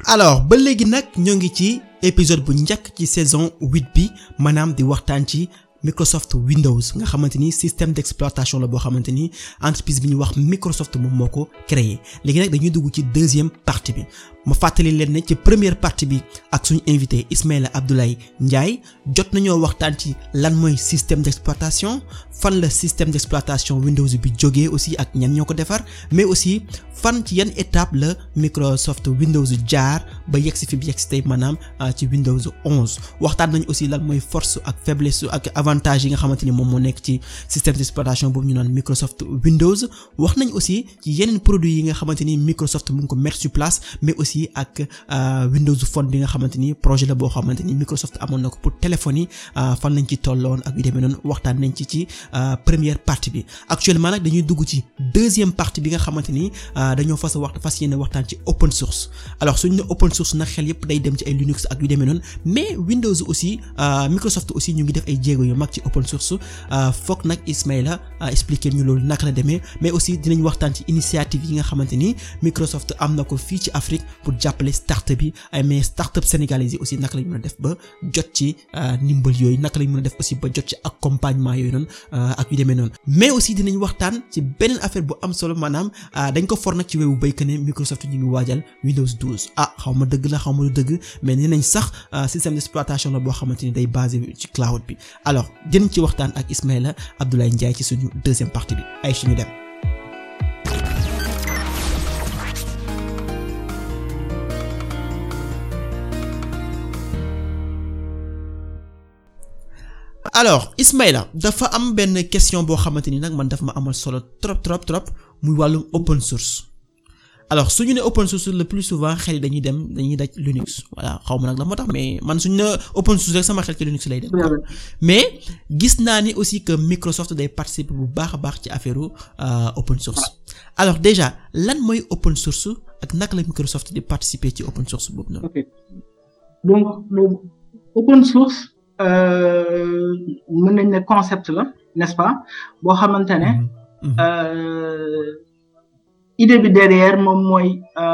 alors ba léegi nag ñoo ngi ci épisode bu njëkk ci saison huit bi maanaam di waxtaan ci Microsoft Windows nga xamante ni système d'exploitation la boo xamante ni entreprise bi ñuy wax Microsoft moom moo ko créé léegi nag dañuy dugg ci deuxième partie bi ma fàttali leen ne ci première partie bi ak suñu invité Ismaïla Abdoulaye Ndiaye jot nañoo waxtaan ci lan mooy système d'exploitation fan la système d'exploitation Windows bi jógee aussi ak ñan ñoo ko defar mais aussi fan ci yan étape la Microsoft Windows jaar ba yegg si fi bi yegg si tey maanaam ci Windows 11 waxtaan nañ aussi lan mooy force ak faiblesse ak avantage yi nga xamante ni moom moo nekk ci système d'exploitation boobu ñu naan Microsoft Windows wax nañ aussi ci yeneen produits yi nga xamante ni Microsoft mu ngi ko mettre sur place mais aussi ak Windows Phone bi nga xamante ni projet la boo xamante ni Microsoft amoon na ko pour téléphone yi fan lañ ci tolloon ak yu demee noonu waxtaan nañ ci ci première partie bi actuellement nag dañuy dugg ci deuxième partie bi nga xamante ni dañoo fas a wax fas yéene waxtaan ci open source alors suñu ne open source nag xel yépp day dem ci ay Linux ak yu demee noonu mais Windows aussi Microsoft aussi ñu ngi def ay jéego yu mag ci open source foog nag Ismaïla expliquer ñu loolu naka la demee mais aussi dinañ waxtaan ci initiative yi nga xamante ni Microsoft am na ko fii ci Afrique pour jàppale start-up yi ay mais start-up sénégalais yi aussi naka lañ mën a def ba jot ci ndimbal yooyu naka lañ mën a def aussi ba jot ci accompagnement yooyu noonu ak yu demee noonu mais aussi dinañ waxtaan ci beneen affaire bu am solo maanaam dañ ko for nag ci wewu béykat ne Microsoft ñu ngi waajal Windows 12 ah xaw ma dëgg la xaw ma du dëgg mais nee nañ sax système d'exploitation la boo xamante ni day basé ci cloud bi alors dinañ ci waxtaan ak Ismaïla Abdoulaye Ndiaye ci suñu deuxième partie bi ay suñu dem. alors Ismaïla dafa am benn question boo xamante ni nag man daf ma amal solo trop trop trop muy wàllum open source alors suñu ne open source le plus souvent xel yi dañuy dem dañuy daj Linux voilà xaw ma nag la moo tax mais man suñu ne open source rek sama xel ci Linux lay dem mais gis naa ni aussi que Microsoft day participer bu baax a baax ci affaire open source alors déjà lan mooy open source ak naka la Microsoft di participer ci open source boobu noonu. ok donc open source. mën nañ ne concept la n'est-ce pas boo xamante ne idée bi derrière moom mooy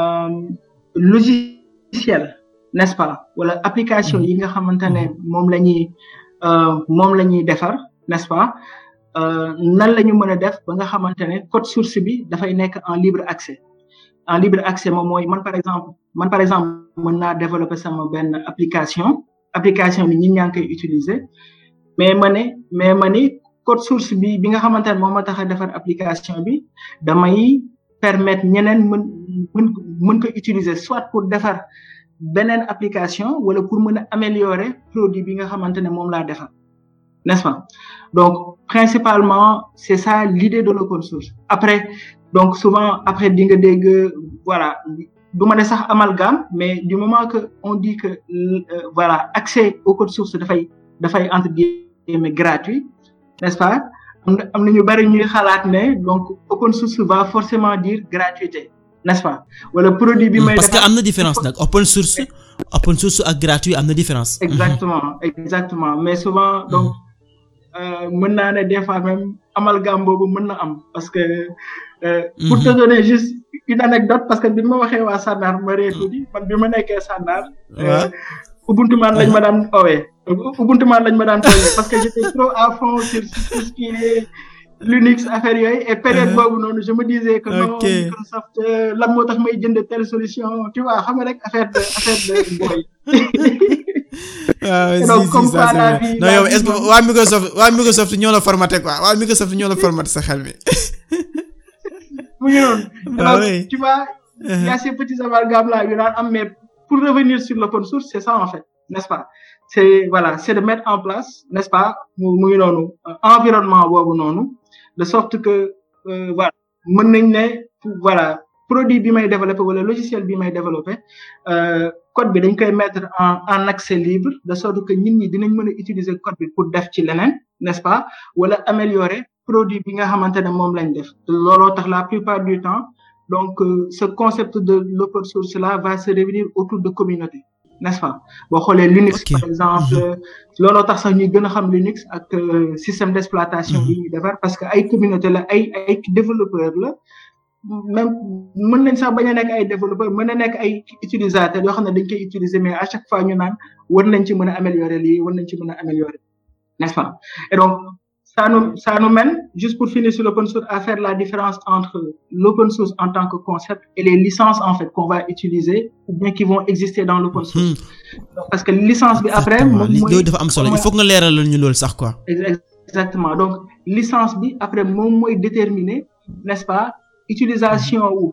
logiciel n'est-ce pas wala application yi nga xamante ne moom la ñuy moom la ñuy defar n'est-ce pas nan la ñu mën a def ba nga xamante ne code source bi dafay nekk en libre accès en libre accès moom mooy man par exemple man par exemple mën naa développer sama benn application application bi ñi ñaa ngi koy utiliser mais ma ne mais ma ni code source bi bi nga xamante ne moom ma tax a defar application bi damay permettre ñeneen mën mën mën ko utiliser soit pour defar beneen application wala pour mën a améliorer produit bi nga xamante ne moom laa defar n'est-ce pas donc principalement c'est ça l'idée de l'open source après donc souvent après di nga dégg voilà du ma ne sax amalgame mais du moment que on dit que euh, voilà accès au code source dafay dafay entre guillemets gratuit n'est-ce pas am na am na ñu bari ñuy xalaat ne donc open source va forcément dire gratuité n'est-ce pas wala produit bi may parce que am na différence nag open source open source ak gratuit am na différence exactement exactement mais souvent donc mën naa ne des fois même amalgame boobu mën na am parce que euh, pour te donner juste une anecdote parce que bi ma waxee waa Sànnaar ma ree tuuti man bi ma nekkee Sànnaar Ubuntu man lañ ma daan owee Ubuntu man lañ ma daan tooyee parce que j'étais trop à fond sur tout ce qui est Linux affaire yooyu et période boobu noonu je me disais que non Microsoft lan moo tax may jënd telle solution tu vois xam nga rek affaire de affaire de boy waaw si si ça c'est non yow est-ce que waa Microsoft waa Microsoft ñoo la formaté quoi waa Microsoft ñoo la formaté sa xel mi. mu ngi noonu. donc tu vois. il y a ces petits amalgames là yu daan am mais pour revenir sur l'open source c'est ça en fait n'est-ce pas c'est voilà c'est de mettre en place n'est-ce pas mu mu ngi noonu environnement boobu noonu de sorte que voilà mën nañ ne voilà produit bi may développer wala logiciel bi may développer code bi dañ koy mettre en en accès libre de sorte que nit ñi dinañ mën a utiliser code bi pour def ci leneen n'est-ce pas wala améliorer produit bi nga xamante ne moom lañ def looloo tax la plupart du temps donc euh, ce concept de l'open source là va se réunir autour de communautés n'est-ce pas boo xoolee Linux Okay. par exemple looloo tax sax ñuy gën a xam Linux ak euh, système d'exploitation yi ñuy defar parce que ay communauté la ay ay développeur la même mën nañ sax bañ a nekk ay développeurs mën na nekk ay utilisateurs yoo xam ne dañ koy utiliser mais à chaque fois ñu naan war nañ ci mën a améliorer lii war nañ ci mën a améliorer n'est-ce pas et donc ça nous ça nous mène juste pour finir sur l'open source à faire la différence entre l'open source en tant que concept et les licences en fait qu'on va utiliser ou bien qui vont exister dans l'open source parce que licence bi après moom mooy dafa am solo il faut nga leeralal ñu loolu sax quoi exactement donc licence bi après moom mooy déterminer n'est-ce pas utilisation wu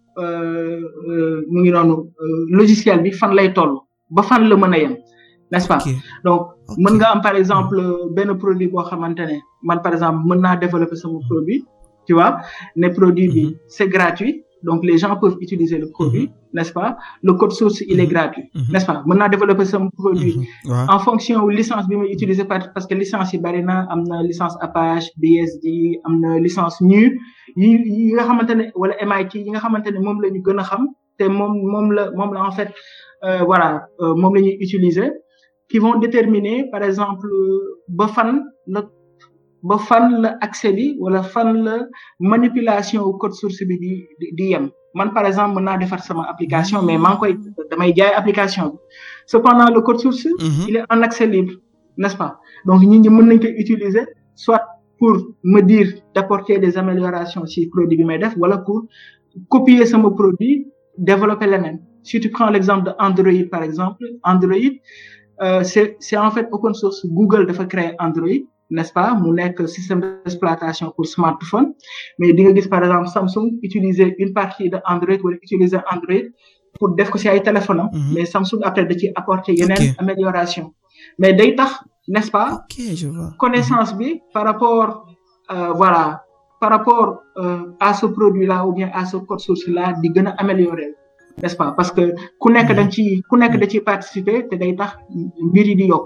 mu ngi noonu logiciel bi fan lay toll ba fan la mën a yem n'est-ce pas donc mën nga am par exemple benn produit boo xamante ne man par exemple mën naa développer sama produit tu vois ne produit bi c'est gratuit donc les gens peuvent utiliser le produit n'est-ce pas le code source il est gratuit n'est-ce pas mën naa développer sama produit en fonction wu licence bi may utiliser parce que licence yi bari na am na licence Apache BSD am na licence NU yi yi nga xamante ne wala MIT yi nga xamante ne moom la ñu gën a xam te moom moom la moom la en fait voilà moom la ñuy utiliser qui vont déterminer par exemple ba fan la ba fan la accès bi wala fan la manipulation au code source bi di di yem man par exemple mën naa defar sama application mais maa ngi koy damay jaay application bi cependant le code source il est en accès libre n'est-ce pas donc nit ñi mën nañ koy utiliser soit pour me dire d'apporter des améliorations ci produit bi may def wala pour copier sama produit développer leneen si tu prends l'exemple de Android par exemple Android Euh, c'est c'est en fait open source Google dafa créer Android n'est-ce pas mu nekk système d'exploitation pour smartphone mais di nga gis par exemple Samsung utiliser une partie de Android wala utiliser Android pour def ko ci ay téléphone am mais Samsung après da ci apporter yeneen amélioration mais day tax n'est-ce pas connaissance bi par rapport euh, voilà par rapport euh, à ce produit là ou bien à ce code source là di gën a améliorer n'est-ce pas parce que ku nekk dañ ci ku nekk da ciy participer te day tax mbir yi di yokk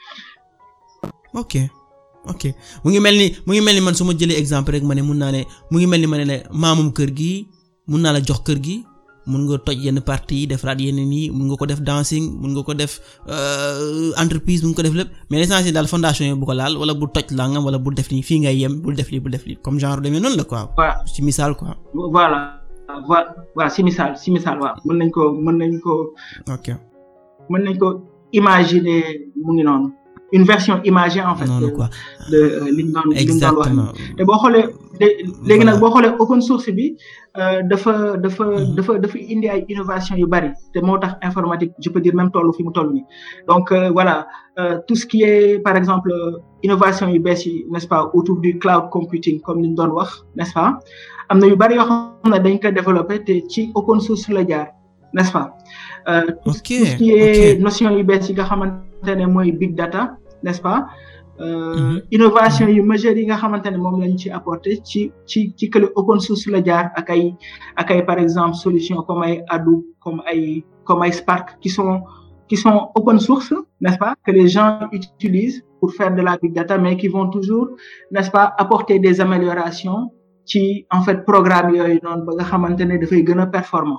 ok ok mu ngi mel ni mu ngi mel ni man su ma jëlee exemple rek ma ne mun naa ne mu ngi mel ni ma ne la maamum kër gi mun naa la jox kër gi mun nga toj yenn parties yi defaraat yeneen yi mun nga ko def dancing mun nga ko def entreprise mun nga ko def lépp mais l'essentiel daal fondation yi bu ko laal wala bu toj langam wala bu def nii fii ngay yem bul def lii bul def lii comme genre demee noonu la quoi. ci misaal quoi. voilà. voilà voilà si misaal si misaal waaw mën nañ ko mën nañ ko. ok mën nañ ko imaginer mu ngi noonu une version imagée en fait. noonu quoi de li ñu doon li ñu doon wax exactement te boo xoolee léegi nag boo xoolee open source bi dafa dafa dafa dafa indi ay innovation yu bari te moo tax informatique je peux dire même tollu fi mu toll nii donc voilà tout ce qui est par exemple innovation yu bees yi n'est-ce pas autour du cloud computing comme ni ñu doon wax n'est-ce pas am na yu bari yoo xam ne dañ ko développer te ci open source la jaar n'est-ce pas tout ok tout ce qui est notion yu bees yi nga xamante ne mooy big data n'est-ce pas innovation yu majeures yi nga xamante ne moom lañ ci apporter ci ci ci kële open source la jaar ak ay ak ay par exemple solution comme ay Hadoop comme ay comme ay Spark qui sont qui sont open source n'est-ce pas que les gens utilisent pour faire de la big data mais qui vont toujours n'est-ce pas apporter des améliorations ci en fait programme yooyu noonu ba nga xamante ne dafay gën a performant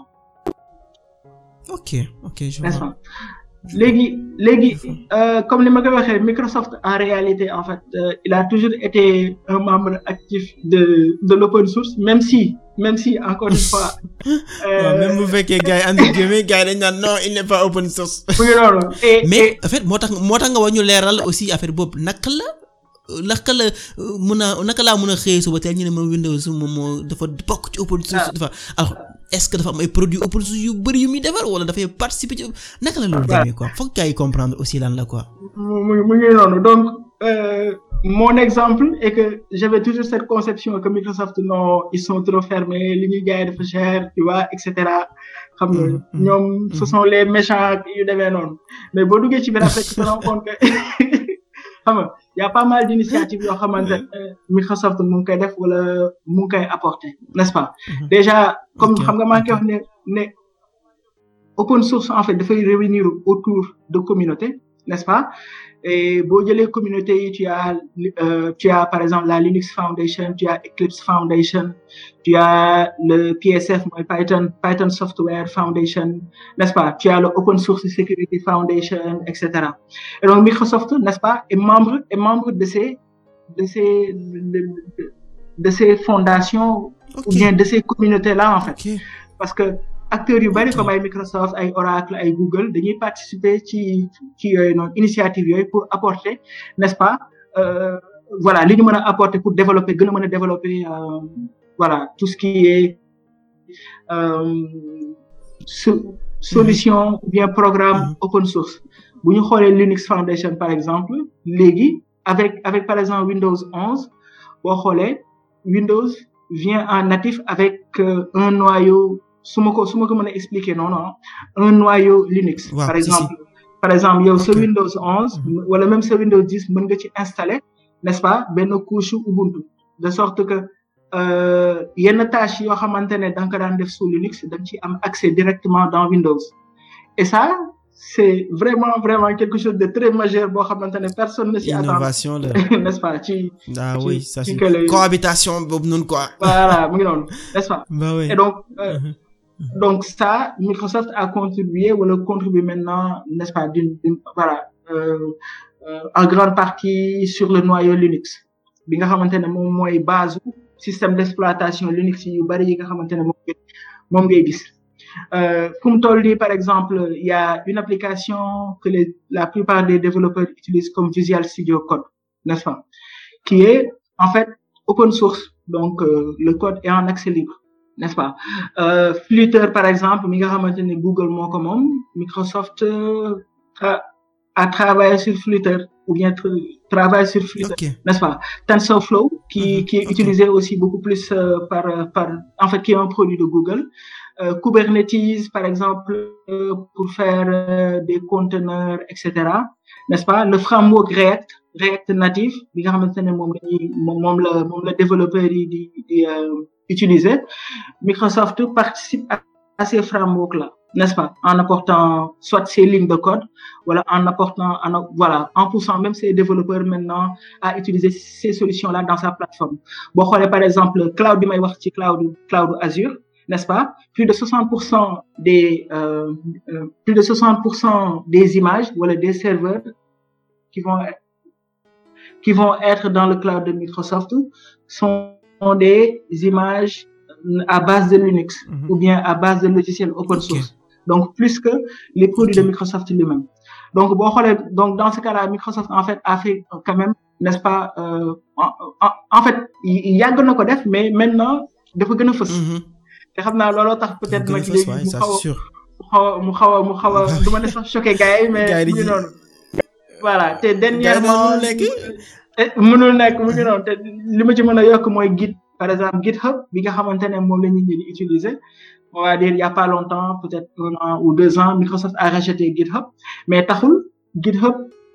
ok ok je n'est-ce vois pas léegi léegi euh, comme ni ma ko waxee Microsoft en réalité en fait euh, il a toujours été un membre actif de de l'open source même si même si encore une fois. waaw même bu fekkee gars yi entre guillemets gars yi dañ naan non il n'est pas open source. mu ngi noonu et mais et en fait moo tax moo tax nga war ñu leeral aussi affaire boobu naka la naka la mun a naka laa mun a xëyee suba teel ñu ne ma Windows moom moo dafa bokk ci open source dafa alors est-ce que dafa am ay produits open source yu bëri yu muy defar wala dafay participer ci naka la loolu demee quoi foog gars yi comprendre aussi lan la quoi. mu mu mu ngi noonu donc euh, mon exemple est que j'avais toujours cette conception que Microsoft non ils sont trop fermés li ñuy jaay dafa cher tu vois et cetera xam nga Mhm, mhm, ñoom ce mhm. sont les méchants yu demee noonu mais boo duggee ci biir après tu te rends compte que xam nga y a pas mal d'initiatives yoo xamante ne Microsoft mu ngi koy def wala mu ngi koy apporter n'est-ce pas Mhm. déjà comme Ok, xam nga maa ngi koy wax ne ne open source en fait dafay réunir autour de communautés n'est-ce pas et boo jëlee communauté yi tu as euh, tu as par exemple la Linux Foundation tu as Eclipse Foundation tu as le PSF mooy Python Python Software Foundation n'est-ce pas tu as le Open Source Security Foundation etc et donc Microsoft n'est-ce pas est membre est membre de ces de ces de, de- de ces fondations ok ou bien de ces communautés là en fait ok parce que acteurs yu bari Ok. comme ay Microsoft ay Oracle ay Google dañuy participer ci ci yooyu noonu initiative yooyu pour apporter n'est-ce pas euh, voilà li ñu mën a apporter pour développer gën a mën a développer euh, voilà tout ce qui est euh, so- solution ou bien programme Mhm. open source bu ñu xoolee Linux Foundation par exemple léegi avec avec par exemple Windows 11 boo xoolee Windows vient en natif avec euh, un noyau su ma ko su ma ko mën a expliquer non non un noyau Linux Waaw, par si, exemple par exemple yow sa Ok. Windows 11 wala même sa Windows 10 mën nga ci installer n'est-ce pas benn couche Ubuntu de sorte que euh, yenn tâches yoo xamante ne da nga ko daan def sous Linux da nga ci am accès directement dans Windows et ça c'est vraiment vraiment quelque chose de très majeur boo xamante ne personne ne s'y attend innovation la n'est-ce pas ci ah ci- oui ça ci c'est que le- cohabitation boobu noonu quoi voilà mu ngi noonu n'est-ce pas bah oui et donc euh, Mhm. donc ça Microsoft a contribué wala contribue maintenant n'est-ce pas d'une d'une voilà euh, euh, en grande partie sur le noyau Linux bi nga xamante ne moom mooy base u système d'exploitation Linux yu bari yi nga xamante ne moom ngay moom ngay gis euh, fu mu toll nii par exemple il y a une application que les la plupart des développeurs utilisent comme Visual Studio Code n'est-ce pas qui est en fait open source donc euh, le code est en accès libre n'est-ce pas euh, Flutter par exemple mi nga xamante ne Google moo ko moom Microsoft euh, a, a travaillé sur Flutter ou bien tra- travaille sur Flutter ok n'est-ce pas TensorFlow qui Mhm, qui est ok. utilisé aussi beaucoup plus euh, par euh, par en fait qui est un produit de Google euh, Kubernetes par exemple euh, pour faire euh, des conteneurs etc n'est-ce pas le framework React React native bi nga xamante ne moom la ñuy moom moom la moom la développeur yi di di euh, utiliser Microsoft participe à, à ces frameworks là n'est-ce pas en apportant soit ces lignes de code voilà en apportant en, voilà en poussant même ces développeurs maintenant à utiliser ces solutions là dans sa plateforme boo xoolee par exemple cloud bi may wax ci cloud cloud Azure n'est-ce pas plus de 60 pour cent des euh, euh, plus de 60 pour cent des images wala des serveurs qui vont qui vont être dans le cloud de Microsoft sont des images à base de Linux Mhm. ou bien à base de logiciels open Ok. source donc plus que les produits Ok. de Microsoft lui-même donc boo xoolee donc dans ce cas-là Microsoft en fait a fait euh, quand même n'est-ce pas euh, en, en, en fait y- yàgg na ko def mais maintenant dafa gën a fës Mhm. te xam naa looloo tax peut-être Gën a nag fës, léegi ouais, mu ça xaw c'est sûr a mu xaw a mu xaw a mu xaw a du ma ne sax choqué gars yi mais Gars yi mu ngi di- noonu voilà te Gars yi dernièrement dañoo lekk. eh, mënul nekk mu ngi noonu te li ma ci mën a yokk mooy Git par exemple GitHub bi nga xamante ne moom la nit ñi di utiliser on va dire il y a pas longtemps peut-être un an ou deux ans Microsoft a racheté GitHub mais taxul GitHub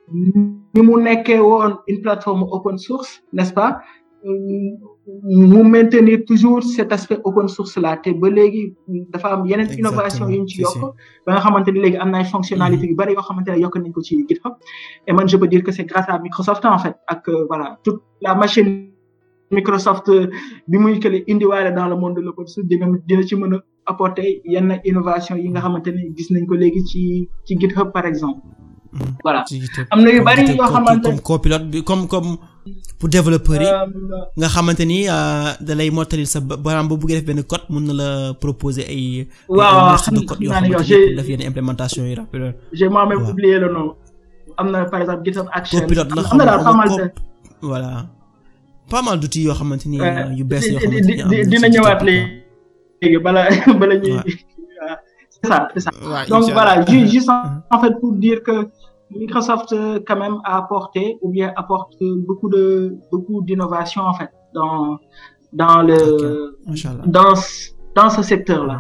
ni mu nekkee woon une plateforme open source n'est-ce pas euh, mu maintenir toujours cet aspect open source là te ba léegi dafa am yeneen innovation yu ñu ci si, si. yokk ba nga xamante ni léegi am na ay fonctionnalités yu bari yoo xamante ne yokk nañ ko ci GitHub et man je peux dire que c'est grâce à Microsoft en fait ak euh, voilà toute la machine Microsoft euh, bi muy kële indiwaale dans le monde de l'open source dina dina ci mën a apporter yenn innovation yi nga xamante ne gis nañ ko léegi ci ci GitHub par exemple Mhm. voilà ci GitHub. am na yu Comme bari GitHub, yoo comme- xamante comme copilote bi comme comme pour développeurs yi euh, nga xamante ni euh, da lay mottali sa ba- baram boo bëggee def benn code mun na la proposer ay ay waaw liste de xam code xam yoo naa ne yow xamante ni j'ai pour def yenn implémentation yi rapide j'ai moi-même Voilà. oublié le nom am na par exemple GitHub Action copilote la am na daal xam pas mal de cop voilà pas mal d'outils yoo xamante ni Euh, yu bees yoo di- xamante di- ni am di- na dina ci ñëwaat GitHub, léegi bala bala ñuy Ouais. waaw, c'est ça c'est ça quoi. Ouais, donc Inch'Allah. voilà ju- juste en, Mhm. en fait pour dire que Microsoft euh, quand même a apporté ou bien apporte euh, beaucoup de beaucoup d'innovation en fait dans dans le Inch'Allah. dans ce- dans ce secteur là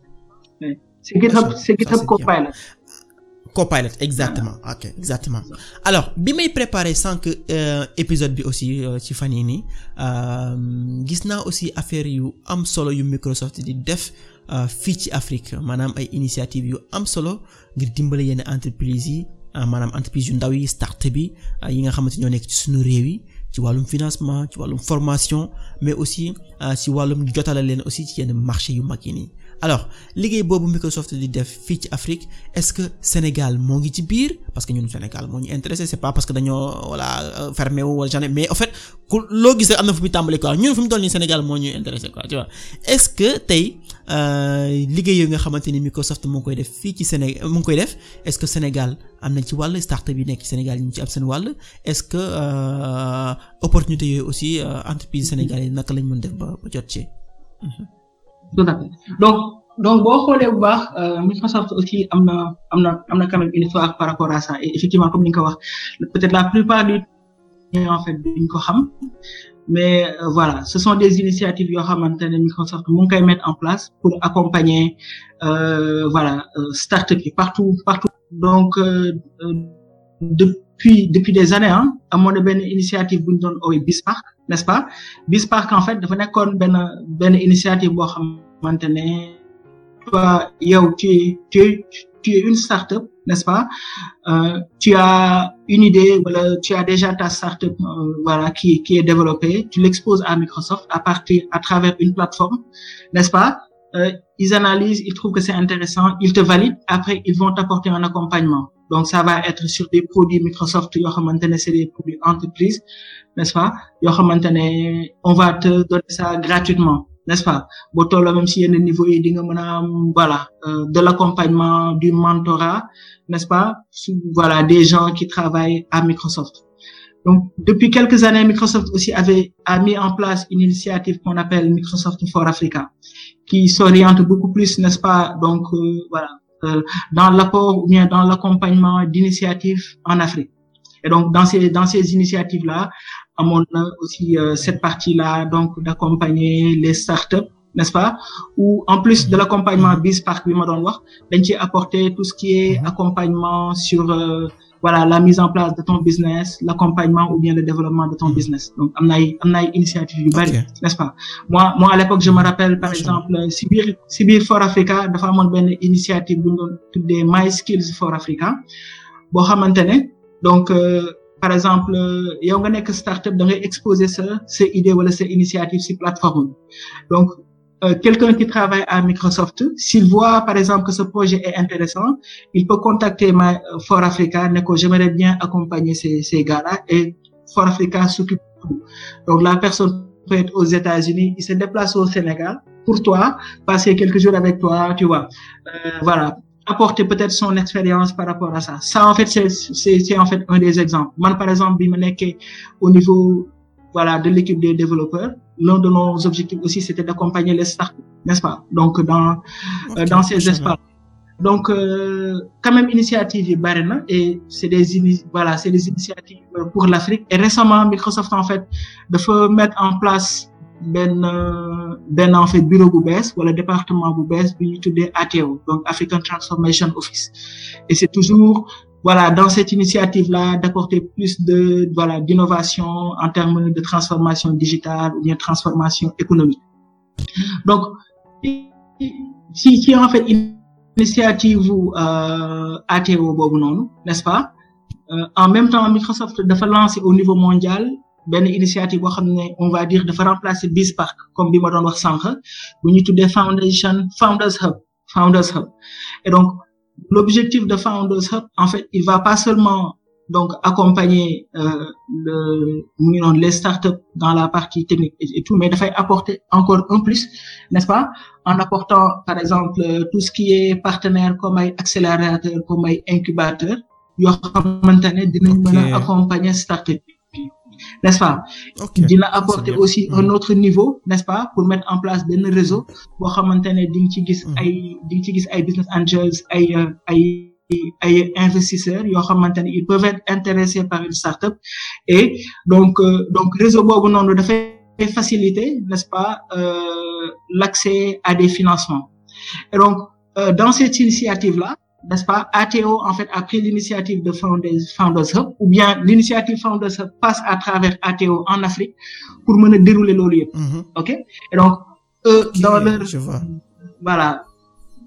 c'est GitHub Machallah, c'est ça, GitHub c'est bien. Copilot Copilot exactement ok exactement alors bi may préparer sànq euh, épisode bi aussi euh, ci fan yii nii euh, gis naa aussi affaire yu am solo yu Microsoft di def euh, fii ci Afrique maanaam ay initiative yu am solo ngir dimbale yenn entreprise yi ah, maanaam entreprise yu ndaw yi start bi ah, yi nga xamante ñoo nekk ci suñu réew yi ci wàllum financement ci wàllum formation mais aussi ci wàllum jotale leen aussi ci yenn marché yu mag yi nii alors liggéey boobu Microsoft di def fii ci Afrique est-ce que Sénégal moo ngi ci biir parce que ñun Sénégal moo ñu intéressé c'est pas parce que dañoo voilà fermé wu wala jamais mais en fait ku loo gis rek am na fu muy tàmbali quoi ñun fu mu toll nii Sénégal moo ñuy intéressé quoi tu vois est-ce que tey liggéey yooyu nga xamante ni Microsoft moo ngi koy def fii ci Sénégal mu ngi koy def est-ce que Sénégal am nañ ci wàll start-up yi nekk ci Sénégal ñu ngi ci am seen wàll est-ce que opportunité yooyu aussi entreprise sénégalais yi naka lañ mën def ba ba jot ci. tout à fait donc donc boo xoolee bu baax Microsoft aussi am na am na am na quand même une histoire par rapport à ça et effectivement comme ni nga ko wax peut-être la plupart du temps en fait duñ ko xam mais euh, voilà ce sont des initiatives yoo xamante ne Microsoft mu ngi koy mettre en place pour accompagner euh, voilà euh, start-up yi partout partout donc depuis depuis des années ah amoon na benn initiative bu ñu doon oowee BizSpark n'est-ce pas BizSpark en fait dafa nekkoon benn benn initiative boo xamante ne toi yow tu tu tu es une start-up n'est-ce pas euh, tu as une idée voilà tu as déjà ta start-up euh, voilà qui qui est développée tu l'exposes à Microsoft à partir à travers une plateforme n'est-ce pas euh, ils analysent ils trouvent que c'est intéressant ils te valident après ils vont t'apporter un accompagnement donc ça va être sur des produits Microsoft yoo xamante ne c'est des produits entreprises n'est-ce pas yoo xamante ne on va te donner ça gratuitement n'est-ce pas boo tolloo même si yenn niveau yi di nga mën a am voilà euh, de l'accompagnement du mentorat n'est-ce pas voilà des gens qui travaillent à Microsoft donc depuis quelques années Microsoft aussi avait a mis en place une initiative qu'on appelle Microsoft for Africa qui s'oriente beaucoup plus n'est-ce pas donc euh, voilà euh, dans l'apport ou bien dans l'accompagnement d'initiatives en Afrique et donc dans ces dans ces initiatives là amoon na aussi euh, cette partie-là donc d'accompagner les startups n'est-ce pas ou en plus de l'accompagnement BizSpark bi ma doon wax dañ ci apporter tout ce qui est accompagnement sur euh, voilà la mise en place de ton business l'accompagnement ou bien le développement de ton business donc am na ay am na ay initiatives yu bari n'est-ce pas moi moi à l'époque je me rappelle par exemple si biir si biir For Africa dafa amoon benn initiative bu ñu doon tuddee My Skills for Africa boo xamante ne donc euh, par exemple yow nga nekk startup da ngay exposer sa sa idée wala sa initiative ci plateforme donc euh, quelqu'un qui travaille à Microsoft s'il voit par exemple que ce projet est intéressant il peut contacter ma For Africa ne ko j'aimerais bien accompagner ces ces gars-là et For Africa s'occupe de tout donc la personne peut être aux États-Unis il se déplace au Sénégal pour toi passer quelques jours avec toi tu vois euh, voilà apporter peut-être son expérience par rapport à ça ça en fait c'est c'est c'est en fait un des exemples man par exemple bi ma nekkee au niveau voilà de l'équipe des développeurs l'un de nos objectifs aussi c'était d'accompagner les startups n'est-ce pas donc dans okay, euh, dans ces espaces donc euh, quand même initiative yi bari na et c'est des ini voilà c'est des initiatives pour l'Afrique et récemment Microsoft en fait dafa mettre en place benn benn en fait bureau bu bees wala département bu bees bi ñu tuddee ATO donc African Transformation Office et c'est toujours voilà dans cette initiative là d'apporter plus de voilà d'innovation en termes de transformation digitale ou bien transformation économique donc si si en fait initiative euh, ATO boobu noonu n'est-ce pas euh, en même temps Microsoft dafa lancer au niveau mondial benn initiative boo xam ne on va dire dafa remplacer BizSpark comme bi ma doon wax sànq bu ñu tuddee Foundation Founders Hub Founders Hub et donc l'objectif de Founders Hub en fait il va pas seulement donc accompagner euh, le mu ngi noonu les startups dans la partie technique et, et tout mais dafay apporter encore un plus n'est-ce pas en apportant par exemple tout ce qui est partenaire comme ay accélérateur comme ay incubateur yoo xamante ne dinañ mën a accompagner startup n'est-ce pas okay. dina apporter aussi un autre niveau n'est-ce pas pour mettre en place benn réseau boo xamante ne di nga ci gis ay di nga ci gis ay business angels ay ay ay investisseurs yoo xamante ne ils peuvent être intéressés par une start-up et donc euh, donc réseau boobu noonu dafay faciliter n'est-ce pas euh, l'accès à des financements et donc euh, dans cette initiative-là n'est-ce pas ATO en fait a pris l'initiative de Founders Founders Hub ou bien l'initiative Founders Hub passe à travers ATO en Afrique pour mën a dérouler loolu yëpp. ok et donc eux okay, dans leur je vois. voilà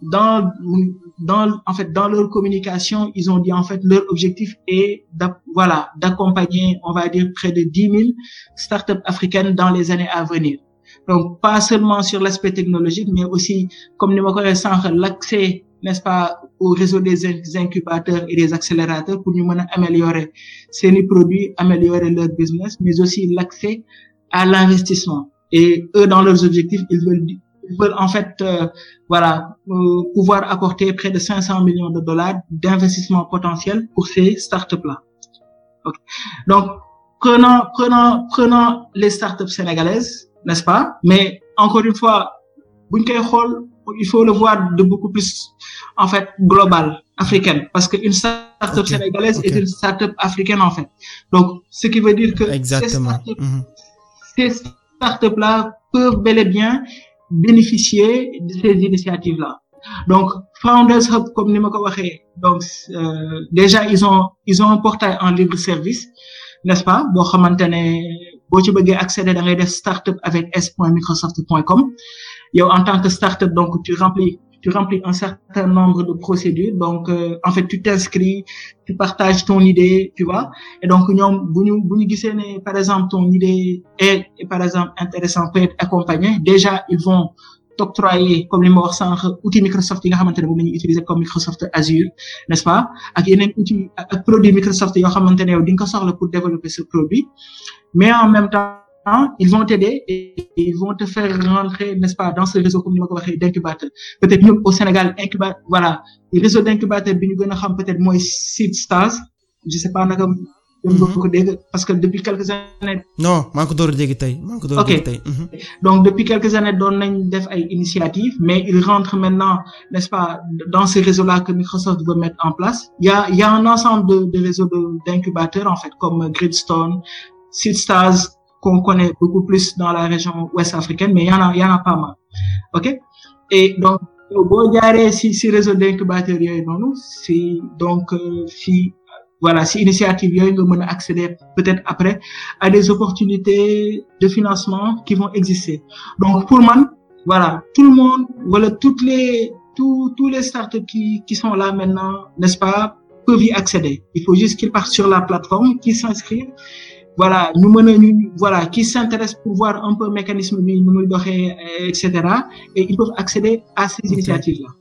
dans dans en fait dans leur communication ils ont dit en fait leur objectif est d voilà d'accompagner on va dire près de dix mille startups africaines dans les années à venir donc pas seulement sur l'aspect technologique mais aussi comme ni ma ko waxee sànq l'accès n'est-ce pas au réseau des incubateurs et des accélérateurs pour ñu mën a améliorer seeni produits améliorer leur business mais aussi l'accès à l'investissement et eux dans leurs objectifs ils veulent ils veulent en fait euh, voilà euh, pouvoir apporter près de 500 millions de dollars d'investissement potentiel pour ces startups là okay. donc prenons prenons prenons les startups sénégalaises n'est-ce pas mais encore une fois buñ koy xool il faut le voir de beaucoup plus en fait global africaine parce que une startup okay. sénégalaise okay. est une startup africaine en fait donc ce qui veut dire que exactement ces startups, mm-hmm. ces startups là peuvent bel et bien bénéficier de ces initiatives là donc Founders Hub comme ni ma ko waxee donc euh, déjà ils ont ils ont un portail en libre service n'est-ce pas boo xamante ne boo ci bëggee accéder da ngay def startup avec s.microsoft.com yow en tant que startup donc tu remplis tu remplis un certain nombre de procédures donc euh, en fait tu t'inscris tu partages ton idée tu vois et donc ñoom bu ñu bu ñu gisee ne par exemple ton idée est, est par exemple intéressant peut être accompagné déjà ils vont t'octroyer comme li ma wax sànq outil Microsoft yi nga xamante ne moom la ñuy utiliser comme Microsoft Azure n'est-ce pas ak yeneen outil ak produit Microsoft yoo xamante ne yow di nga ko soxla pour développer ce produit mais en même temps ils vont t'aider et ils vont te faire rentrer n'est-ce pas dans ce réseau comme ni ma ko waxee d'incubateur peut-être ñun au Sénégal incubateur voilà réseau d'incubateur bi ñu gën a xam peut-être mooy Seed Stars je sais pas naka ko ko dégg parce que depuis quelques années non maa ngi ko door a dégg tey maa ngi ko door a dégg tey donc depuis quelques années doon nañ def ay initiatives mais ils rentrent maintenant n'est-ce pas dans ce réseau-là que Microsoft veut mettre en place il y a il y a un ensemble de de réseaux de d'incubateurs en fait comme Gridstone Seed Stars qu'on connaît beaucoup plus dans la région ouest africaine mais il y en a il y en a pas mal ok et donc boo jaaree si si réseau d'incubateurs yooyu noonu si donc si voilà si initiative yooyu nga mën a accéder peut-être après à des opportunités de financement qui vont exister donc pour man voilà tout le monde voilà toutes les tous tous les startups qui qui sont là maintenant n'est-ce pas peuvent y accéder il faut juste qu'ils partent sur la plateforme qu'ils s'inscrivent voilà ñu mën a ñu voilà qui s'intéressent pour voir un peu mécanisme bi nu muy doxee et cetera et ils peuvent accéder à ces okay. initiatives là.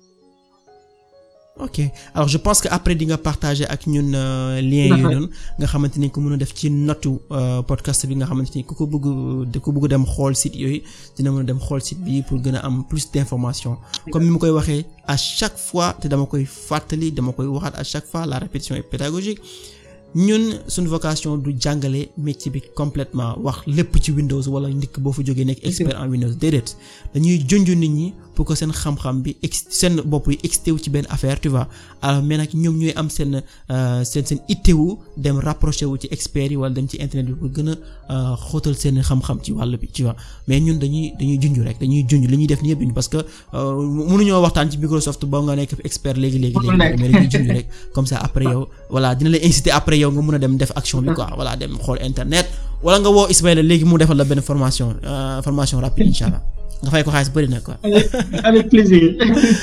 ok alors je pense que après di nga partager ak ñun lien yooyu noonu nga xamante ni ko mën a def ci notu podcast bi nga xamante ni ku ko bëgg ku bëgg dem xool site yooyu dina mën a dem xool site bi pour gën a am plus d'informations comme ni ma koy waxee à chaque fois te dama koy fàttali dama koy waxaat à chaque fois la répétition est pédagogique ñun suñu vocation du jàngale métier bi complètement wax lépp ci Windows wala ndikk boo fa jógee nekk expert en Windows déedéet dañuy junj nit ñi pour que seen xam-xam bi ex seen bopp yi extéwu ci benn affaire tu vois alors mais nag ñoom ñooy am seen seen seen ittewu dem rapproché wu ci experts yi wala dem ci internet bi pour gën a xóotal seen xam-xam ci wàll bi tu vois mais ñun dañuy dañuy junj rek dañuy junj li ñuy def ni yëpp duñ parce que mënuñoo waxtaan ci Microsoft ba nga nekk expert léegi léegi léegi mais dañuy junj rek comme ça après yow voilà dina la inciter après yow nga mën a dem def action bi quoi voilà dem xool internet wala nga woo Ismaïla léegi mu defal la benn formation formation rapide incha allah nga fay ko xaalis bëri na quoi. avec plaisir.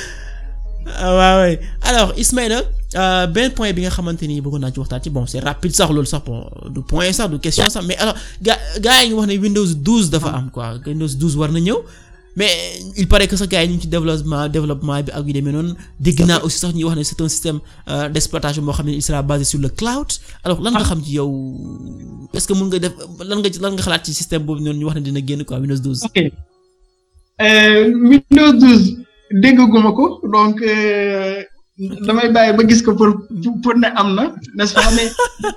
waaw oui alors Ismaïla benn point bi nga xamante ni bëggoon naa ci waxtaan ci bon c'est rapide sax loolu sax bon du point sax du question sax mais alors gaa gaa yi ñu wax ne Windows 12 dafa am quoi Windows 12 war na ñëw. mais il paraît que sax gars yi ñu ngi ci développement développement bi ak yu demee noonu dégg naa aussi sax ñuy wax ne c'est un système d'exploitation boo xam ne il sera basé sur le cloud alors lan nga xam ci yow est-ce que mën nga def lan nga lan nga xalaat ci système boobu noonu ñu wax ne dina génn quoi Windows 12. ok Windows 12 dégguma ko donc damay bàyyi ba gis ko pour pour ne am na n'est-ce pas mais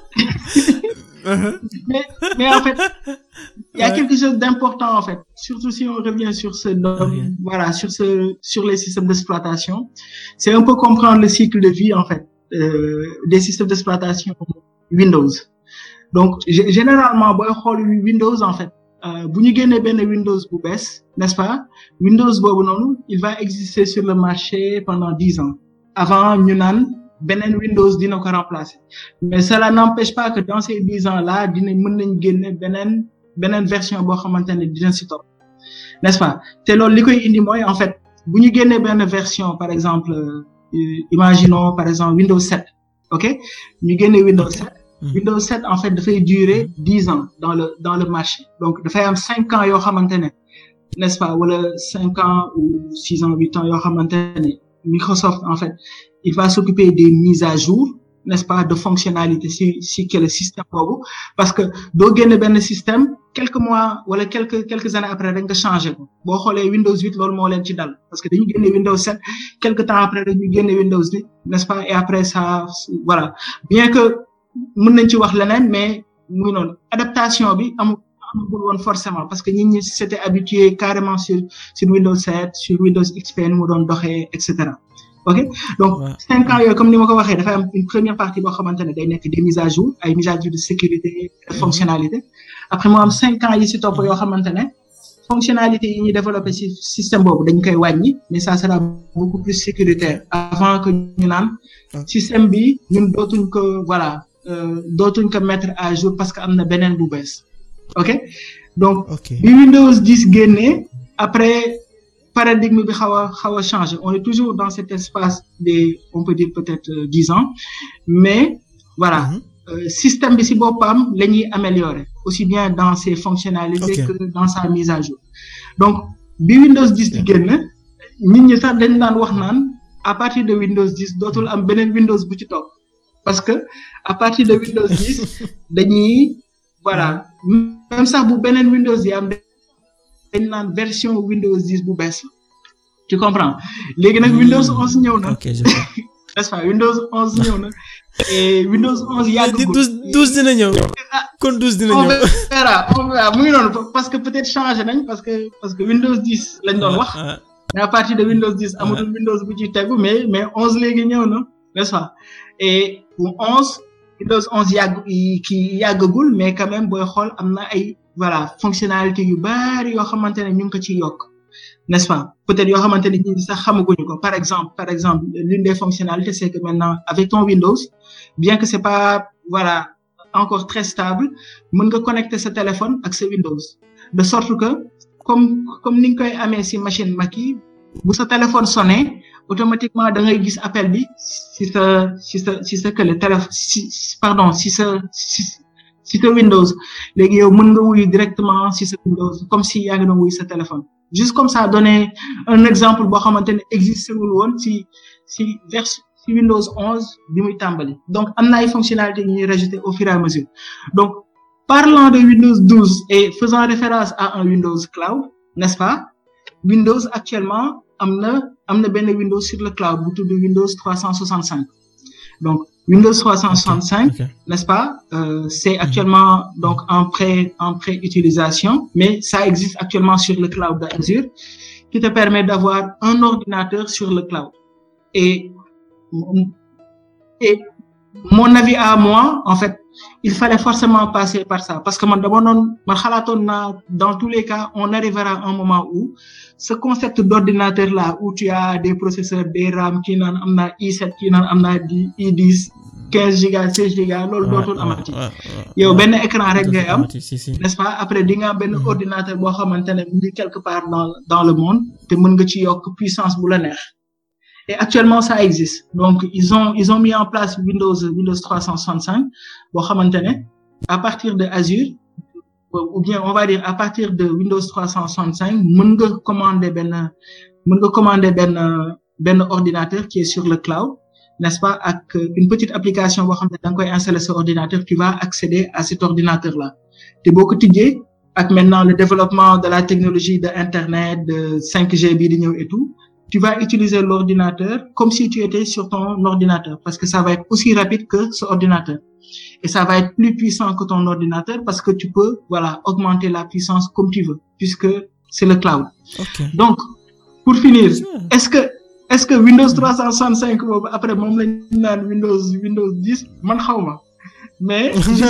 mais mais en fait il y a quelque chose d'important en fait surtout si on revient sur ce domaine voilà sur ce sur les systèmes d'exploitation c'est un peu comprendre le cycle de vie en fait euh, des systèmes d'exploitation Windows donc généralement booy xool Windows en fait bu ñu génnee benn Windows bu bees n'est-ce pas Windows boobu noonu il va exister sur le marché pendant dix ans avant ñu naan beneen Windows dina ko remplacer mais cela n'empêche pas que dans ces dix ans là dina mën nañ génne beneen beneen version boo xamante ne dina si topp n'est-ce pas te loolu li koy indi mooy en fait bu ñu génnee benn version par exemple euh, imaginons par exemple Windows 7 ok ñu génnee Windows 7 Mhm. Windows 7 en fait dafay durer dix ans dans le dans le marché donc dafay am cinq ans yoo xamante ne n'est-ce pas wala cinq ans ou six ans huit ans yoo xamante ne Microsoft en fait il va s'occuper des mises à jour n'est-ce pas de fonctionnalités si si que le système boobu parce que doo génne benn système quelques mois wala quelques quelques années après rek nga changé ko boo xoolee Windows 8 loolu moo leen ci dal parce que dañu génne Windows 7 quelque temps après dañu génne Windows 8 n'est-ce pas et après ça voilà bien que mën nañ ci wax leneen mais muy noonu adaptation bi amul amul woon forcément parce que nit ñi s'étaient habitués carrément sur sur Windows 7 sur Windows XP nu mu doon doxee et cetera ok donc Ouais. cinq ans yooyu comme ni ma ko waxee dafay am une première partie boo xamante ne day nekk des mises à jour ay mises à jour de sécurité de fonctionnalité après mu am cinq ans yi ci topp yoo xamante ne fonctionnalité yi ñuy développé ci système boobu dañ koy wàññi mais ça sera beaucoup plus sécuritaire avant que ñu naan Ok. système bi ñun dootuñ ko voilà euh, dootuñ ko mettre à jour parce que am na beneen bu bees ok donc ok bi Windows 10 génnee après paradigme bi xaw a xaw a changé on est toujours dans cet espace des on peut dire peut-être euh, dix ans mais voilà Mhm. euh, système bi ci boppam la ñuy améliorer aussi bien dans ses fonctionnalités Ok. que dans sa mise à jour donc bi Windows 10 di génn nit ñi sax dañ daan wax naan à partir de Windows 10 dootul am beneen Windows bu ci topp parce que à partir de Windows 10 dañuy voilà même sax bu beneen Windows yi am dañ naan version Windows 10 bu bees la tu comprends léegi nag Windows 11 ñëw na ok je vois. n'est-ce pas Windows 11 ñëw na et Windows 11 di yàggagul douze douze dina ñëw kon douze dina on ñëw verra on verra mu ngi noonu parce que peut-être changé nañ parce que parce que Windows 10 lañ doon wax Ah, mais à partir de Windows 10 amatul Windows bu ci tegu mais mais 11 léegi ñëw na n'est-ce pas et pour 11 Windows 11 yàgg kii yàggagul mais quand même booy xool am na ay voilà fonctionnalités yu bari yoo xamante ne ñu ngi ko ciy yokk n'est-ce pas peut-être yoo xamante ne ñi sax xamaguñu ko par exemple par exemple l'une des fonctionnalités c'est que maintenant avec ton Windows bien que c'est pas voilà encore très stable mën nga connecter sa téléphone ak sa Windows de sorte que comme comme ni nga koy amee ci machine Mac yi bu sa téléphone sonné automatiquement da ngay gis appel bi ci sa ci sa ci sa kële téléphone ci pardon ci sa ci ci sa Windows léegi yow mën nga wuyu directement ci sa Windows comme si yaa ngi doon wuyu sa téléphone juste comme ça donner un exemple boo xamante ne existé wul woon ci ci version ci Windows 11 bi muy tàmbali donc am na ay fonctionnalités yu ñuy rajouter au fur et à mesure donc parlant de Windows 12 et faisant référence à un Windows Cloud n'est-ce pas Windows actuellement am na am na benn Windows sur le cloud bu tudd Windows 365 donc Windows 365 ok n'est-ce pas euh, c'est actuellement donc en pré en pré-utilisation mais ça existe actuellement sur le cloud d'Azure qui te permet d'avoir un ordinateur sur le cloud et et mon avis à moi en fait il fallait forcément passer par ça parce que man dama noon man xalaatoon naa dans tous les cas on arrivera à un moment où ce concept d'ordinateur là où tu as des processeurs des RAM kii naan am naa i7 kii naan am naa di i10 quinze gigas seize gigas loolu dootul amati yow benn écran rek ngay am si si n'est-ce pas après di nga am benn Mhm. ordinateur boo xamante ne mu ngi quelque part dans dans le monde te mën nga ci yokk puissance bu la neex et actuellement ça existe donc ils ont ils ont mis en place Windows Windows 365 boo xamante ne à partir de Azure ou bien on va dire à partir de Windows 365 mën nga commander benn mën nga commander benn benn ordinateur qui est sur le cloud n'est-ce pas ak une petite application boo xam ne da nga koy installer sur ordinateur tu vas accéder à cet ordinateur là te boo ko tijjee ak maintenant le développement de la technologie de internet de 5G bi di ñëw et tout tu vas utiliser l'ordinateur comme si tu étais sur ton ordinateur parce que ça va être aussi rapide que ce ordinateur et ça va être plus puissant que ton ordinateur parce que tu peux voilà augmenter la puissance comme tu veux puisque c'est le cloud ok donc pour finir est-ce que est-ce que Windows 365 boobu après moom lañ naan Windows Windows 10 man xaw ma mais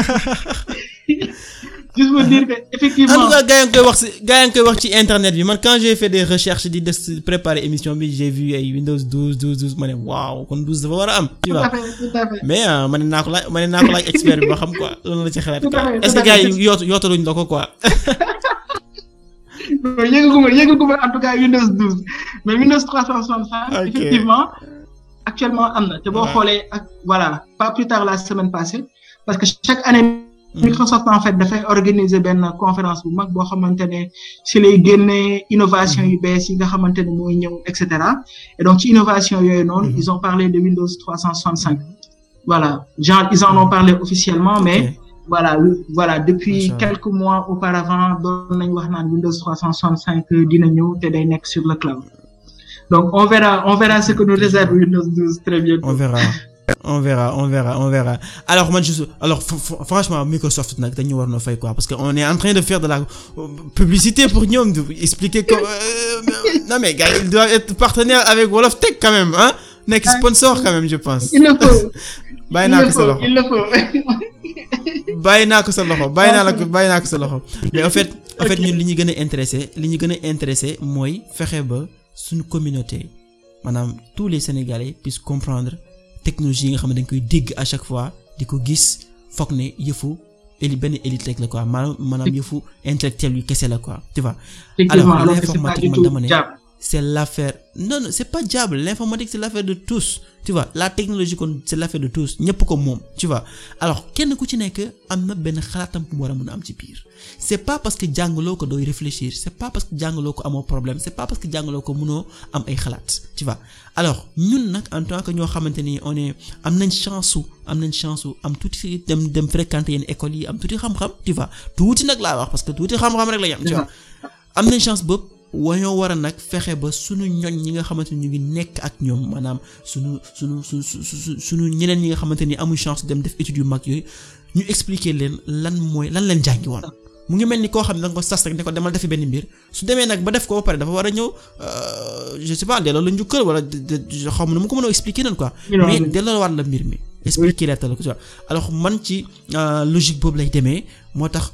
juste pour dire que en effectivement tout cas gaa yaa ngi koy wax si gaa yaa ngi koy wax ci internet bi man quand j'ai fait des recherches di des préparer émission bi j'ai vu ay Windows 12 12 12 ma ne waaw kon 12 dafa war a am tu tout vois à fait tout à fait mais ah ma ne naa ko laaj ma ne naa ko laaj expert bi ba xam quoi loolu la ci xalaat Tout à quoi fait, est-ce tout que à gars fait. yi yoot yootaluñ la ko quoi non yëgaguma yëgaguma en tout cas Windows 12 mais Windows 365 effectivement actuellement am na te boo xoolee ak voilà pas plus tard la semaine passée parce que chaque année Microsoft en fait dafay organiser benn conférence bu mag boo xamante ne si lay génnee innovation yu bees yi nga xamante ne mooy ñëw et cetera et donc ci innovation yooyu noonu ils ont parlé de Windows 365 voilà genre ils en ont parlé officiellement mais voilà voilà depuis quelques mois auparavant doon nañ wax naan Windows 365 dina ñëw te day nekk sur le cloud donc on verra on verra ce que nous réserve Windows 12 très bientôt. on verra on verra on verra on verra alors man juste alors franchement Microsoft nag dañu war na fay quoi parce que on est en train de faire de la publicité pour ñoom de expliquer que non mais gars il doit être partenaire avec Wolof Tech quand même hein nekk sponsor quand même je pense. il le faut. bàyyi naa ko sa loxo il le faut. bàyyi naa ko sa loxo bàyyi naa la ko bàyyi naa ko sa loxo mais en fait en fait ñun li ñu gën a intéressé li ñu gën a intéressé mooy fexe ba suñu communauté maanaam tous les Sénégalais puissent comprendre technologie yi nga xam ne dañ koy dégg à chaque fois di ko gis foog ne yëfu éli benn élite rek la quoi maanaam maanaam yëfu intellectuel yu kese la quoi tu vois. alors l'informatique man dama ne c'est l'affaire non non c'est pas diable l'informatique c'est l'affaire de tous tu vois la technologie kon c'est l'affaire de tous ñëpp ko moom tu vois alors kenn ku ci nekk am na benn xalaatam bu war a mën a am ci biir c'est pas parce que jàngaloo ko dooy réfléchir c'est pas parce que jàngaloo ko amoo problème c'est pas parce que jàngaloo ko mënoo am ay xalaat tu vois alors ñun nag en tant que ñoo xamante ni on est am nañ chance su am nañ chance su am tuuti dem dem fréquenter yenn écoles yi am tuuti xam-xam tu vois tuuti nag laa wax parce que tuuti xam-xam rek la ñu am tu vois am nañ chance boobu wañoo war a nag fexe ba sunu ñoñ ñi nga xamante ni ñu ngi nekk ak ñoom maanaam sunu sunu su su sunu ñeneen ñi nga xamante ni amuñ chance dem def études yu mag yooyu ñu expliquer leen lan mooy lan leen jàngi woon mu ngi mel ni koo xam ne da nga ko sas rek ne ko demal defi benn mbir su demee nag ba def ko ba pare dafa war a ñëw je sais pas delloo la njukkal wala xaw ma nu mu ko mën a expliquer noonu quoi mais delloo waat la mbir mi expliquer la ko alors man ci logique boobu lay demee moo tax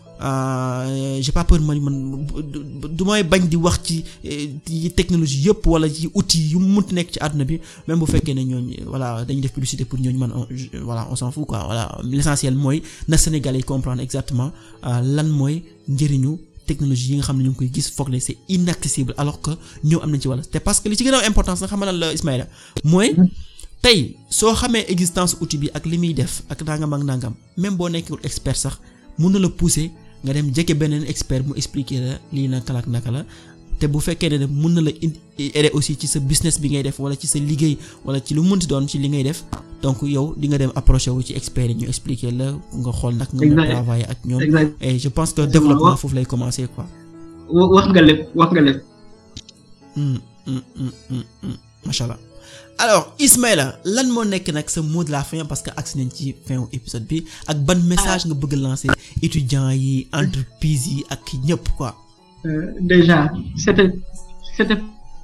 j'ai pas peur man man du may bañ di wax ci technologie yëpp wala ci outils yu mu munti nekk ci àdduna bi même bu fekkee ne ñooñ voilà dañuy def publicité pour ñooñu man voilà on s'en fout quoi voilà l'essentiel mooy na Sénégalais yi comprendre exactement lan mooy njëriñu technologie yi nga xam ne ñu ngi koy gis foog ne c'est inaccessible alors que ñoom am nañ ci wàll te parce que li ci gën a importance nga xam ne la Ismaïla mooy tey soo xamee existence outil bi ak li muy def ak nangam ak nangam même boo nekkul expert sax mun na la pousser nga dem jege beneen expert mu expliquer la lii naka la ak naka la te bu fekkee ne mun na la aider aussi ci sa business bi ngay def wala ci sa liggéey wala ci lu mënti doon ci li ngay def donc yow di nga dem approcher wu ci expert yi ñu expliquer la nga xool nag nga mën travailler ak ñoom et je pense que développement foofu lay commencer quoi. wax nga lépp wax nga lépp. macha allah. alors Ismaïla lan moo nekk nag sa mot de la fin parce que agsi nañ ci fin wu épisode bi ak ban message nga bëgg lancer étudiants yi entreprise yi ak ñëpp quoi. Euh, déjà c'était c'était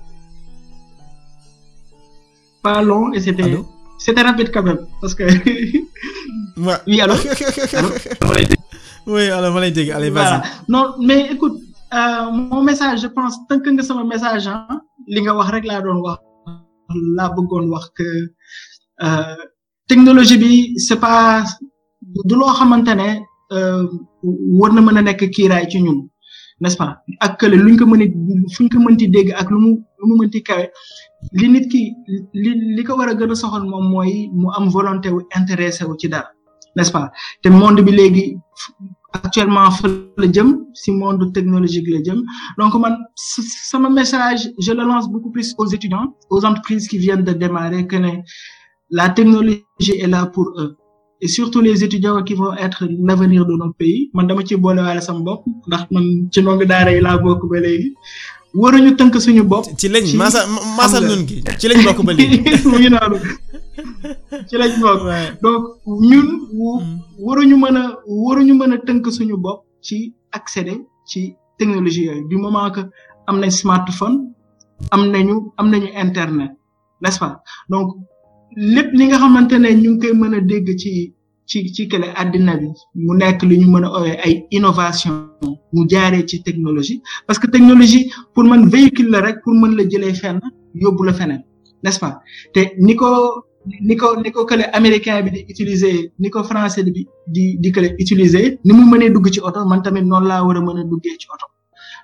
pas long et c'était Allô? c'était rapide quand même parce que Ouais. oui allô allô oui alors ma lay dégg allez vas-y. voilà non mais écoute euh, mon message je pense tënk nga sama message ah li nga wax rek laa doon wax laa bëggoon wax que euh, technologie bi c'est pas du loo xamante ne euh, war na mën a nekk kiiraay ci ñun n'est-ce pas ak kële luñ ko mën a fuñ ko mënti dégg ak lu mu lu mu mënti kawe li nit ki li li ko war a gën a soxal moom mooy mu am volonté wu intéressé wu ci dara n'est-ce pas te monde bi léegi actuellement fa la jëm si monde technologique la jëm donc man sama message je le lance beaucoup plus aux étudiants aux entreprises qui viennent de démarrer que ne la technologie est là pour eux et surtout les étudiants qui vont être l'avenir de notre pays man dama ci boole waale sama bopp ndax man ci ndongo daara yi laa bokk ba léegi waruñu tënk suñu bopp. ci lañ masa masal nun gi ci lañ bokk ba léegi. mu ngi noonu ci lañ bokk. donc ñun. waruñu mën a waruñu mën a tënk suñu bopp ci accéder ci technologie yooyu du moment que am nañ smartphone am nañu am nañu internet n'est-ce pas donc lépp li nga xamante ne ñu ngi koy mën a dégg ci ci ci kële àddina bi mu nekk li ñu mën a owee ay innovation mu jaaree ci technologie parce que technologie pour man véhicule la rek pour mën la jëlee fenn yóbbu la feneen n'est-ce pas te ni ko ni ko ni ko kële américain bi di utiliser ni ko français bi di di kële utiliser ni mu mënee dugg ci oto man tamit noonu laa war a mën a duggee ci oto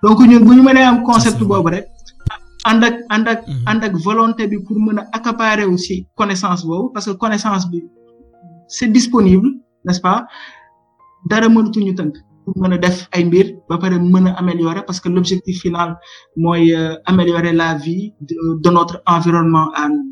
donc ñun bu ñu mënee am concept boobu rek ànd ak ànd ak ànd ak volonté bi pour mën a accaparer aussi connaissance boobu parce que connaissance bi c'est disponible n'est-ce pas dara mënatuñu tënk pour mën a def ay mbir ba pare mën a améliorer parce que l'objectif final mooy améliorer la vie de, de notre environnement à nous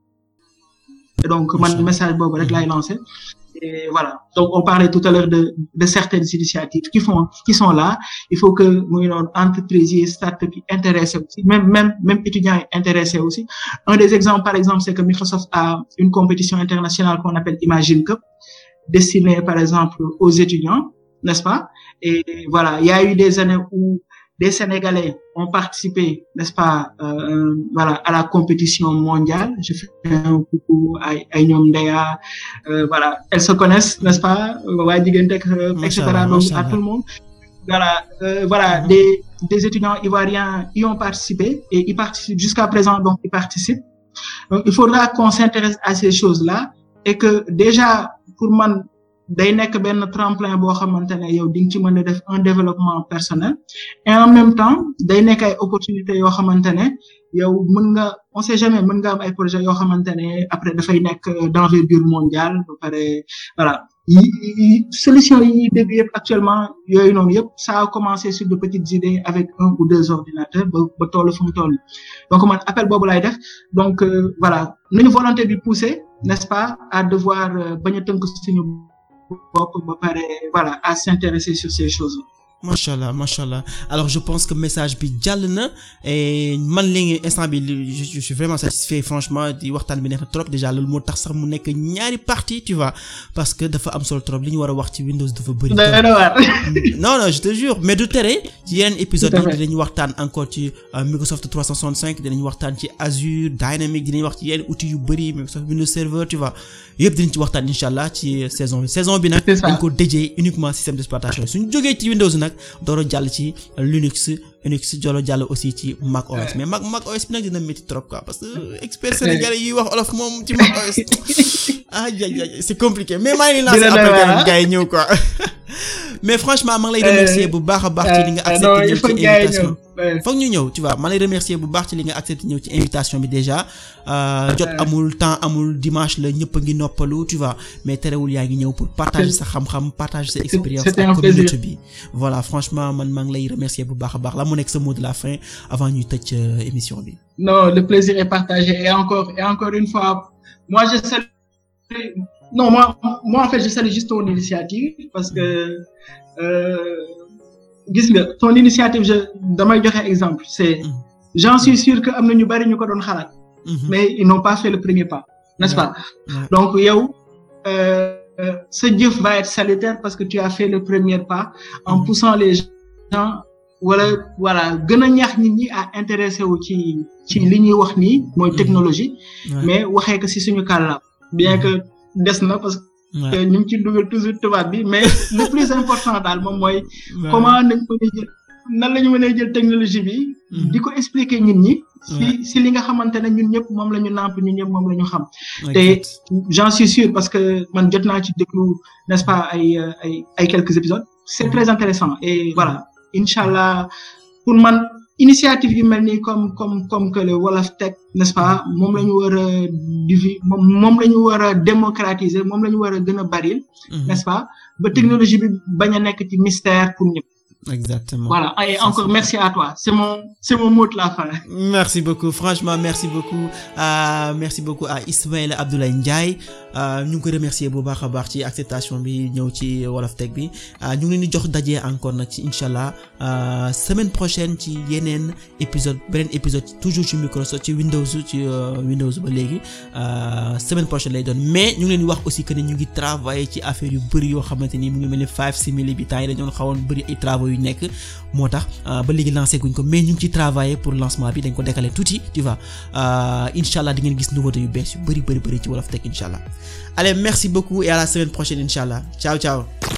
et donc man message boobu rek laay lancer et voilà donc on parlait tout à l'heure de de certaines initiatives qui font qui sont là il faut que muy noonu entreprises yi start-up yi intéressé aussi même même même étudiants yi intéressé aussi un des exemples par exemple c'est que Microsoft a une compétition internationale qu'on appelle Imagine Cup destinée par exemple aux étudiants n'est-ce pas et voilà il y a eu des années où des Sénégalais ont participé, n'est-ce pas, euh, voilà, à la compétition mondiale. Je fais un coucou à, à Ndea, euh, voilà, elles se connaissent, n'est-ce pas, etc. Donc, à tout le monde. Voilà, euh, voilà, mm -hmm. des, des étudiants ivoiriens y ont participé et ils participent jusqu'à présent, donc ils participent. Donc, il faudra qu'on s'intéresse à ces choses-là et que déjà, pour moi, day nekk benn tremplin boo xamante ne yow di nga ci mën a def un développement personnel et en même temps day nekk ay opportunités yoo xamante ne yow mën nga on sait jamais mën nga am ay projets yoo xamante ne après dafay nekk d'envergure mondiale ba pare voilà yi solution yi ñuy dégg yëpp actuellement yooyu noonu yëpp ça a commencé sur de petites idées avec un ou deux ordinateurs ba ba toll fu mu toll donc man appel boobu lay def donc voilà nañu volonté bi pousser n'est-ce pas à devoir bañ a tënk suñu bopp ba pare voilà à s'intéresser sur ces choses machallah machallah alors je pense que message bi jàll na et man léegi instant bi je suis vraiment satisfait franchement di waxtaan bi neex na trop déjà loolu moo tax sax mu nekk ñaari partie tu vois parce que dafa am solo trop li ñu war a wax ci Windows dafa bëri non non je te jure mais du tere ci yeneen épisode yi dinañ waxtaan encore ci Microsoft 365 dinañ waxtaan ci Azure Dynamics dinañ wax ci yeneen outils yu bëri Microsoft Windows Server tu vois yëpp dinañ ci waxtaan incha allah ci saison bi saison bi nag dañ ko déjee uniquement système d'exploitation suñu jógee ci Windows nag dooro jàll ci Linux Unix jolo jàll aussi ci Mac OS mais Mac Mac OS bi nag dina métti trop quoi parce que expert sénégalais yi wax olof moom ci Mac OS ah ja c'est compliqué mais maa ngi lancé après gars yi ñëw quoi mais franchement maa ngi lay remercier bu baax a baax ci li nga accepté ñëw ci invitation foog ñu ñëw tu vois maa lay remercier bu baax ci li nga accepté ñëw ci invitation bi déjà jot amul temps amul dimanche la ñëpp a ngi noppalu tu vois mais terewul yaa ngi ñëw pour partager sa xam-xam partager sa expérience ak communauté bi voilà franchement man maa ngi lay remercier bu baax a baax la mu nekk sa mot de la fin avant ñuy tëj émission bi non le plaisir est partagé et encore et encore une fois moi je salue non moi moi en fait je salue juste ton initiative parce que gis nga ton initiative je damay joxe exemple c'est j'en suis sûr que am na ñu bari ñu ko doon xalaat mais ils n'ont pas fait le premier pas n'est-ce pas donc yow ce jëf va être salutaire parce que tu as fait le premier pas en poussant les gens wala voilà gën a ñaax nit ñi à intéressé wu ci ci li ñuy wax nii mooy technologie mais waxee ko ci suñu kàllaam bien que des na parce que ñu ngi ci dugal toujours tubaab bi mais le plus important daal moom mooy comment nañ mën a jël nan la ñu mën a jël technologie bi di ko expliquer nit ñi si si li nga xamante ne ñun ñëpp moom la ñu nàmp ñun ñëpp moom la ñu xam te j'en suis sûr parce que man jot naa ci déglu n'est-ce pas ay ay ay quelques épisodes c'est très intéressant et voilà incha allah pour man initiative yu mel nii comme comme comme que le Wolof Tech n'est-ce pas moom la ñu war a divi moom moom la ñu war a démocratiser moom la ñu war a gën a baril n'est-ce pas ba technologie bi bañ a nekk ci mystère pour ñëpp Exactement. Voilà. Et encore merci à toi. C'est mon, c'est mon mot de la fin. Merci beaucoup. Franchement, merci beaucoup. Euh, merci beaucoup à Ismaël Abdoulaye Ndiaye. Euh, ñu ngi ko remercier bu baax a baax ci acceptation bi ñëw ci Wolof Tech bi ñu ngi leen di jox daje encore nag ci inshallah semaine prochaine ci yeneen épisode beneen épisode toujours ci Microsoft ci Windows ci Windows ba léegi semaine prochaine lay doon mais ñu ngi leen di wax aussi que ne ñu ngi travailler ci affaire yu bëri yoo xamante ni mu ngi mel ni five simili bi temps yi dañoon xawoon bëri ay travaux yu nekk moo tax ba léegi lancé guñ ko mais ñu ngi ci travailler pour lancement bi dañ ko décaler tuuti tu vois inshallah di ngeen gis nouveauté yu bees yu bëri bëri bëri ci Wolof Tech inshallah allez merci beaucoup et à la semaine prochaine inshallah ciao ciao